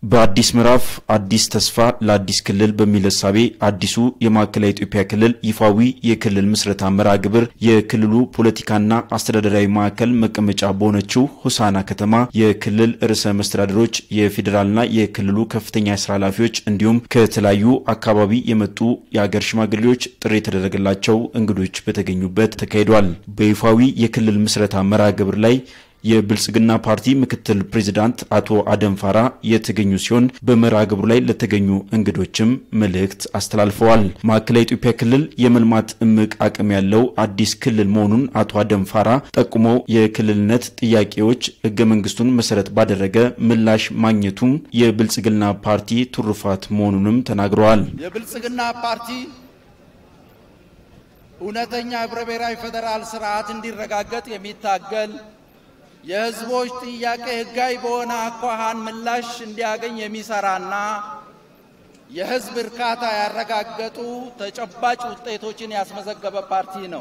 በአዲስ ምዕራፍ አዲስ ተስፋ ለአዲስ ክልል በሚል እሳቤ አዲሱ የማዕከላዊ ኢትዮጵያ ክልል ይፋዊ የክልል ምስረታ መርሃ ግብር የክልሉ ፖለቲካና አስተዳደራዊ ማዕከል መቀመጫ በሆነችው ሆሳና ከተማ የክልል ርዕሰ መስተዳድሮች፣ የፌዴራልና የክልሉ ከፍተኛ የስራ ኃላፊዎች እንዲሁም ከተለያዩ አካባቢ የመጡ የአገር ሽማግሌዎች ጥሪ የተደረገላቸው እንግዶች በተገኙበት ተካሂዷል። በይፋዊ የክልል ምስረታ መርሃ ግብር ላይ የብልጽግና ፓርቲ ምክትል ፕሬዚዳንት አቶ አደም ፋራ የተገኙ ሲሆን በመርሃ ግብሩ ላይ ለተገኙ እንግዶችም መልእክት አስተላልፈዋል። ማዕከላዊ ኢትዮጵያ ክልል የመልማት እምቅ አቅም ያለው አዲስ ክልል መሆኑን አቶ አደም ፋራ ጠቁመው የክልልነት ጥያቄዎች ሕገ መንግስቱን መሰረት ባደረገ ምላሽ ማግኘቱም የብልጽግና ፓርቲ ትሩፋት መሆኑንም ተናግረዋል። የብልጽግና ፓርቲ እውነተኛ ህብረ ብሔራዊ ፌዴራል ስርዓት እንዲረጋገጥ የሚታገል የህዝቦች ጥያቄ ህጋዊ በሆነ አኳኋን ምላሽ እንዲያገኝ የሚሰራና የህዝብ እርካታ ያረጋገጡ ተጨባጭ ውጤቶችን ያስመዘገበ ፓርቲ ነው።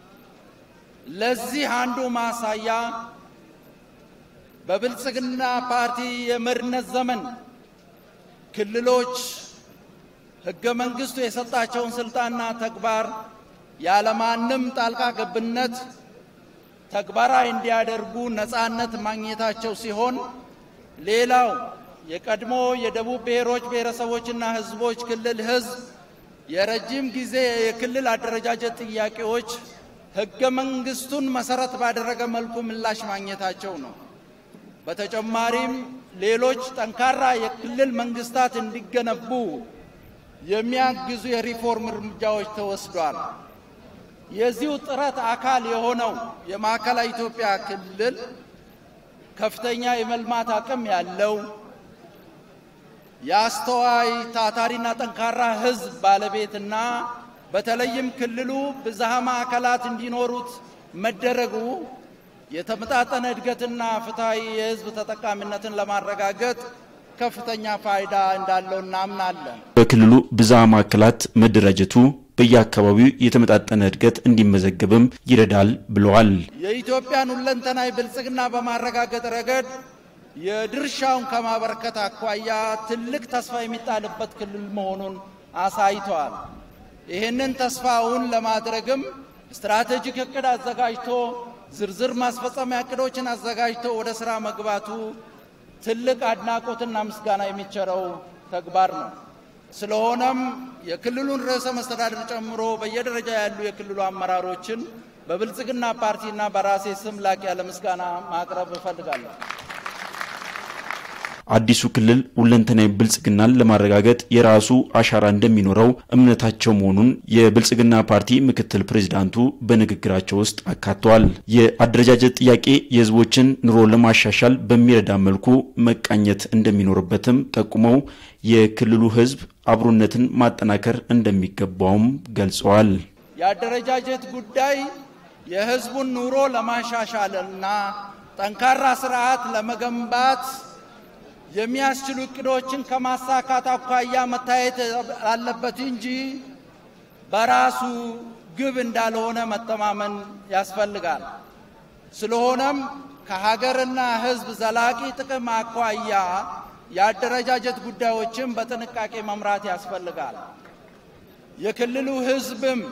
ለዚህ አንዱ ማሳያ በብልጽግና ፓርቲ የመሪነት ዘመን ክልሎች ህገ መንግስቱ የሰጣቸውን ስልጣንና ተግባር ያለማንም ጣልቃ ገብነት ተግባራዊ እንዲያደርጉ ነጻነት ማግኘታቸው ሲሆን ሌላው የቀድሞ የደቡብ ብሔሮች ብሔረሰቦችና ህዝቦች ክልል ህዝብ የረጅም ጊዜ የክልል አደረጃጀት ጥያቄዎች ህገ መንግስቱን መሰረት ባደረገ መልኩ ምላሽ ማግኘታቸው ነው። በተጨማሪም ሌሎች ጠንካራ የክልል መንግስታት እንዲገነቡ የሚያግዙ የሪፎርም እርምጃዎች ተወስዷል። የዚሁ ጥረት አካል የሆነው የማዕከላዊ ኢትዮጵያ ክልል ከፍተኛ የመልማት አቅም ያለው የአስተዋይ ታታሪና ጠንካራ ህዝብ ባለቤትና በተለይም ክልሉ ብዝሃ ማዕከላት እንዲኖሩት መደረጉ የተመጣጠነ እድገትና ፍትሐዊ የህዝብ ተጠቃሚነትን ለማረጋገጥ ከፍተኛ ፋይዳ እንዳለው እናምናለን። በክልሉ ብዝሃ ማዕከላት መደራጀቱ በየአካባቢው የተመጣጠነ እድገት እንዲመዘገብም ይረዳል ብለዋል። የኢትዮጵያን ሁለንተናዊ ብልጽግና በማረጋገጥ ረገድ የድርሻውን ከማበረከት አኳያ ትልቅ ተስፋ የሚጣልበት ክልል መሆኑን አሳይተዋል። ይህንን ተስፋውን ለማድረግም ስትራቴጂክ እቅድ አዘጋጅቶ ዝርዝር ማስፈጸሚያ እቅዶችን አዘጋጅቶ ወደ ስራ መግባቱ ትልቅ አድናቆትና ምስጋና የሚቸረው ተግባር ነው። ስለሆነም የክልሉን ርዕሰ መስተዳድር ጨምሮ በየደረጃ ያሉ የክልሉ አመራሮችን በብልጽግና ፓርቲና በራሴ ስም ላቅ ያለ ምስጋና ማቅረብ እፈልጋለሁ። አዲሱ ክልል ሁለንተናዊ ብልጽግናን ለማረጋገጥ የራሱ አሻራ እንደሚኖረው እምነታቸው መሆኑን የብልጽግና ፓርቲ ምክትል ፕሬዚዳንቱ በንግግራቸው ውስጥ አካተዋል። የአደረጃጀት ጥያቄ የሕዝቦችን ኑሮ ለማሻሻል በሚረዳ መልኩ መቃኘት እንደሚኖርበትም ጠቁመው የክልሉ ሕዝብ አብሮነትን ማጠናከር እንደሚገባውም ገልጸዋል። የአደረጃጀት ጉዳይ የሕዝቡን ኑሮ ለማሻሻልና ጠንካራ ስርዓት ለመገንባት የሚያስችሉ እቅዶችን ከማሳካት አኳያ መታየት አለበት እንጂ በራሱ ግብ እንዳልሆነ መተማመን ያስፈልጋል። ስለሆነም ከሀገርና ሕዝብ ዘላቂ ጥቅም አኳያ የአደረጃጀት ጉዳዮችን በጥንቃቄ መምራት ያስፈልጋል። የክልሉ ሕዝብም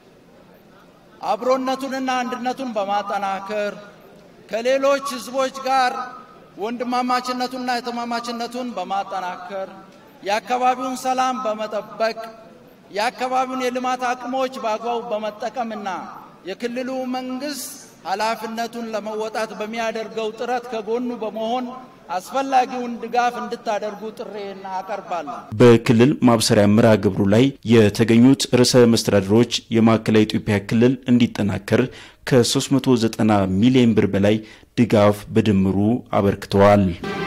አብሮነቱንና አንድነቱን በማጠናከር ከሌሎች ሕዝቦች ጋር ወንድማማችነቱንና የተማማችነቱን በማጠናከር የአካባቢውን ሰላም በመጠበቅ የአካባቢውን የልማት አቅሞች በአግባቡ በመጠቀምና የክልሉ መንግስት ኃላፊነቱን ለመወጣት በሚያደርገው ጥረት ከጎኑ በመሆን አስፈላጊውን ድጋፍ እንድታደርጉ ጥሬን አቀርባለሁ። በክልል ማብሰሪያ መርሃ ግብሩ ላይ የተገኙት ርዕሰ መስተዳድሮች የማዕከላዊ ኢትዮጵያ ክልል እንዲጠናከር ከ390 ሚሊዮን ብር በላይ ድጋፍ በድምሩ አበርክተዋል።